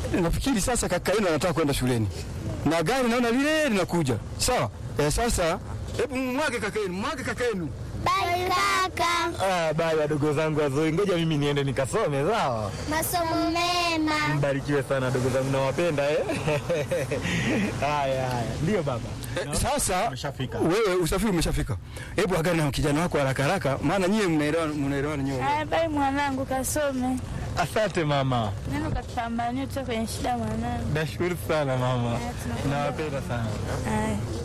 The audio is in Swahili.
nafikiri sasa kaka yenu anataka kwenda shuleni na gari naona lile linakuja. Sawa eh, sasa hebu mwage kaka yenu, mwage kaka yenu. Bye kaka. Ah, baya wadogo zangu wazuri, ngoja mimi niende nikasome, sawa? Masomo mema. Mbarikiwe sana wadogo zangu, nawapenda eh. Haya haya, ndio baba. Eh, sasa Umeshafika. wewe usafiri umeshafika. Hebu agana na kijana wako haraka haraka, maana nyie mnaelewana mnaelewana nyie. Haya, bye mwanangu, kasome Asante mama, neno, kapambania utoka kwenye shida mwanangu. nashukuru sana mama, nawapenda sana. Haya.